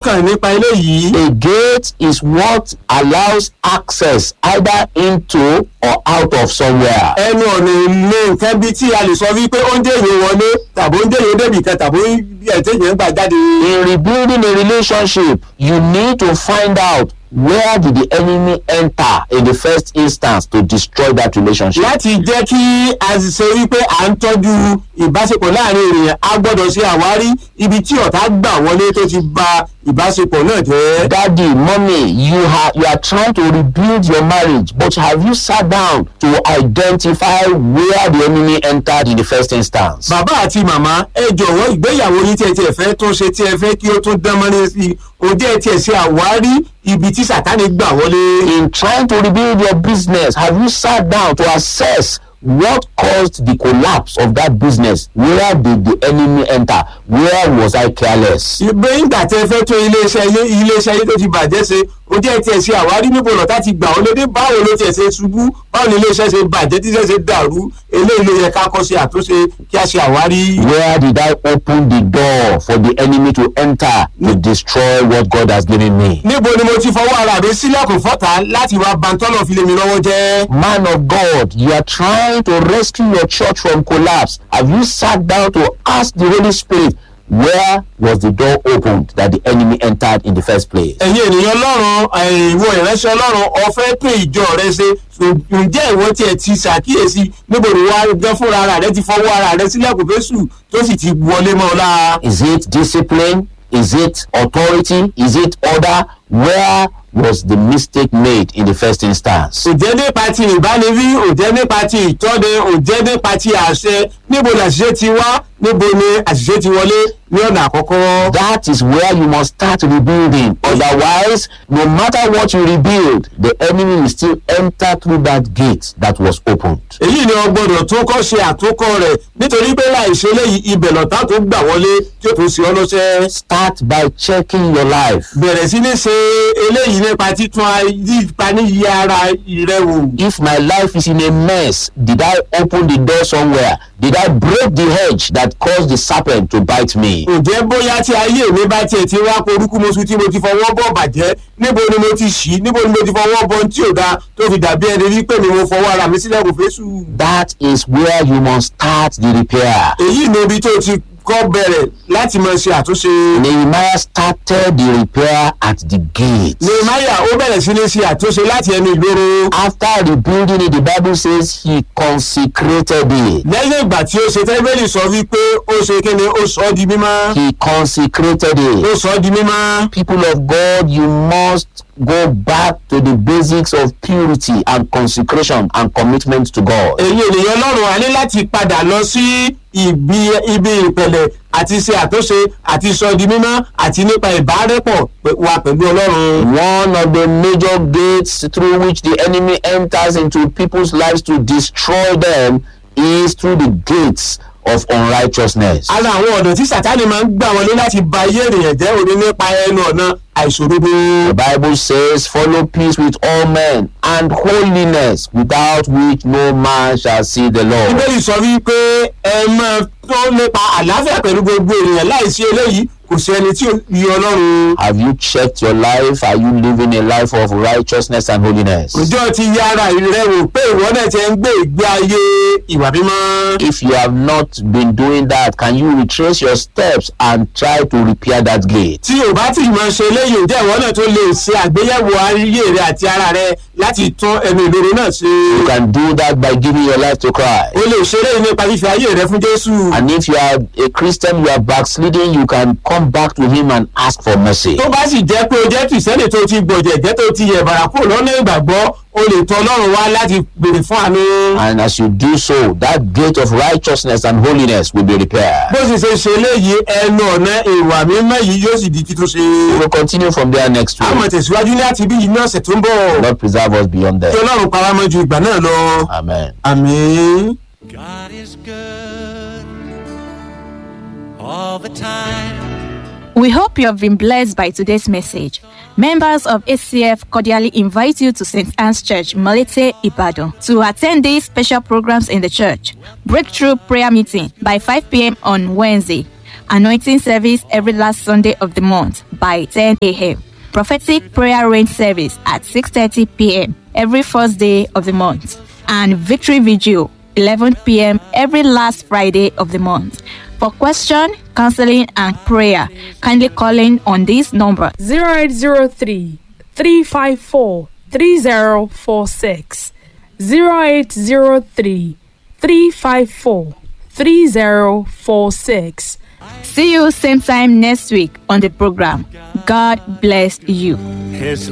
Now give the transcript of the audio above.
lọ́kàn nípa eléyìí. A gate is what allows access either into or out of somewhere. ẹnu ọ̀nà ilé nǹkan bíi tí a lè sọ wípé ó ń dèyẹ wọlé tàbí ó ń dèyẹ débì kan tàbí ẹ̀tẹ̀yẹ̀ ń gbà jáde. In rebuilding a relationship, you need to find out where did the enemy enter in the first instance to destroy that relationship. láti jẹ́ kí a ṣe wípé à ń tọ́jú ìbáṣepọ̀ láàrin ènìyàn a gbọ́dọ̀ ṣe àwárí ibi tí ọ̀tá gbà wọlé tó ti ba ìbáṣepọ̀ náà jẹ́. Daddy, mommy, you are you are trying to rebuild your marriage, but have you sat down to identify where the enemy entered in the first instance? bàbá àti màmá ẹ jọ̀wọ́ ìgbéyàwó yín tí ẹ tiẹ̀ fẹ́ tún ṣe tí ẹ fẹ́ kí ó tún dán mọ́lẹ́ sí i kò jẹ́ ẹ tiẹ̀ ṣe àwárí ibi tí sàtánì gbà wọlé. In trying to rebuild your business, have you sat down to assess what caused the collapse of that business? Where did the enemy enter? Where was I careless? ìgbé ìgbà tẹ fẹ́ tún iléeṣẹ́ yé iléeṣẹ́ yé tó ti bàjẹ́ ṣe ó jẹ́ tiẹ̀ ṣe àwárí níbo lọ́tà ti gbà ó lédè báwo ló tiẹ̀ ṣe ṣubú báwo ni iléeṣẹ́ ṣe bàjẹ́ tí iṣẹ́ ṣe dàrú eléyìí ló yẹ ká kọ́ ṣe àtúnṣe kí a ṣe àwárí. Where did I open the door for the enemy to enter to destroy what God has given me? níbo ni mo ti fọwọ́ ara mi sílẹ̀kùn fọ́ta láti wá bantọ́lọ̀ fi lé mi lọ́wọ́ jẹ́. Man of God, you are trying to rescue your church from collapse. Have you sat down to ask the Holy Spirit, where was the door opened that the enemy entered in the first place? ẹ̀yin ènìyàn ọlọ́run ẹ̀yin ìwọ ìránṣẹ́ ọlọ́run ọ̀fẹ́ tún ìjọ rẹ ṣe ǹjẹ́ ìwọ tiẹ̀ ti ṣàkíyèsí níbo ni wàá gán fúnra ara rẹ ti fọwọ́ ara rẹ sílẹ̀kùn fésù tó sì ti wọlé mọ́ ọ lára. Is it discipline? Is it authority? Is it order? Where was the mistake made in the first instance? òjẹ́ nípa ti ìbániwí òjẹ́ nípa ti ìtọ́ni òjẹ́ nípa ti àṣẹ níbo ni àṣìṣe ti wá níbo ni àṣìṣe ti wọlé ní ọ̀nà àkọ́kọ́. That is where you must start rebuilding. Otherwise, no matter what you rebuild, the enemy will still enter through that gate that was opened. èyí ni ọgbọ́dọ̀ tó kọ́ ṣe àtúnkọ́ rẹ̀ nítorí pé láì ṣe léyìí ibẹ̀ lọ́tà tó gbà wọlé tí ó tún ṣe ọ́ lọ́sẹ̀. Start by checking your life. bẹ̀rẹ̀ sí ní ṣe eléyìí nípa títún nípa níyì ara rẹ wò. If my life is in a mess, did I open the door somewhere? Did I break the hedge that caused the serpent to bite me? ǹjẹ́ bóyá tí ayé mi bá tiẹ̀ ti wá porúkú moṣù tí mo ti fọwọ́ bọ̀ bàjẹ́ níbo ni mo ti ṣí níbo ni mo ti fọwọ́ bọ̀ tí ò dáa tó fi dàbí ẹni wípé mi mo fọwọ́ ara mi sílẹ̀ kò fésù. That is where you must start the repair. èyí ni ibi tó ti kọ́ bẹ̀rẹ̀ láti máa ṣe àtúnṣe. Nehemiah started the repair at the gate. nehemiah ó bẹ̀rẹ̀ sí ní ṣe àtúnṣe láti ẹnu ìgboro. After rebuilding it, the Bible says he consecrated it. lẹ́yìn ìgbà tí ó ṣe tẹ́lifílì sọ wípé ó ṣe kíni ó sọ ọ́ di mímọ́. He consecrated ó it. sọ ọ́ di mímọ́. People of God, you must go back to the basics of purity and consecration and commitment to God. èyí ènìyàn lọ́rùn a ní láti padà lọ sí ibi ibi ìpẹ̀lẹ̀ àti ṣe àtúnṣe àti sọ di mímọ́ àti nípa ìbárẹ́pọ̀ pẹ̀- wa pẹ̀lú ọlọ́run. One of the major gates through which the enemy enters into people's lives to destroy them is through the gates of unrighteousness. ara àwọn ọ̀nà tí sátani máa ń gbà wọlé láti ba ayé ènìyàn jẹ́ òní nípa ẹnu ọ̀nà àìṣòdodo. The Bible says, Follow peace with all men and holiness, without which no man shall see the Lord. bíbélì sọ wípé ẹ máa tó nípa àlàáfíà pẹ̀lú gbogbo ènìyàn láìsí eléyìí kò sí ẹni tí ó yí ọlọ́run. Have you checked your life? Are you living a life of righteousness and holiness? òjò ti yá ara rẹ wò pé ìwọ náà ti ń gbé ìgbé ayé ìwà mímọ́. If you have not been doing that, can you retrace your steps and try to repair that gate? tí o bá ti mọ ṣe eléyìí ǹjẹ́ ìwọ náà tó lè ṣe àgbéyẹ̀wò ayé rẹ àti ara rẹ láti tún ẹnu ìloro náà ṣe. You can do that by giving your life to Christ. o lè ṣe eléyìí nípa fífi ayé rẹ fún jésù. And if you are a Christian, you are backsliding, you can come back to Him and ask for mercy. tó bá sì jẹ́ pé o jẹ́ kìrìsìtẹ́nì tó ti gbọ̀jẹ̀ jẹ́ tó ti yẹ̀bàrà kúrò lọ́nà ìgbàgbọ́ o lè tọ ọlọ́run wá láti béèrè fún àánú. And as you do so, that gate of righteousness and holiness will be repaired. bó sì ṣe ṣe eléyìí ẹnu ọ̀nà ìwà mímọ́ yìí yóò sì di títún ṣe. We will continue from there next a mọ̀ week. tẹ̀síwájú láti bí yìí ní ọ̀sẹ̀ tó ń bọ̀. Lord preserve us beyond kí that. ọlọ́run para mọ́ ju ìgbà náà lọ. Amen. àmín. God is good all the time. We hope you have been blessed by today's message. Members of ACF cordially invite you to St. Anne's Church, Malete, Ibadan, to attend these special programs in the church. Breakthrough prayer meeting by 5 p.m. on Wednesday. Anointing service every last Sunday of the month by 10 a.m. Prophetic prayer rain service at 6:30 p.m. every first day of the month. And victory vigil 11 p.m. every last Friday of the month. For question, counseling, and prayer, kindly call in on this number 0803 354 3046 0803 354 3046 See you same time next week on the program. God bless you. His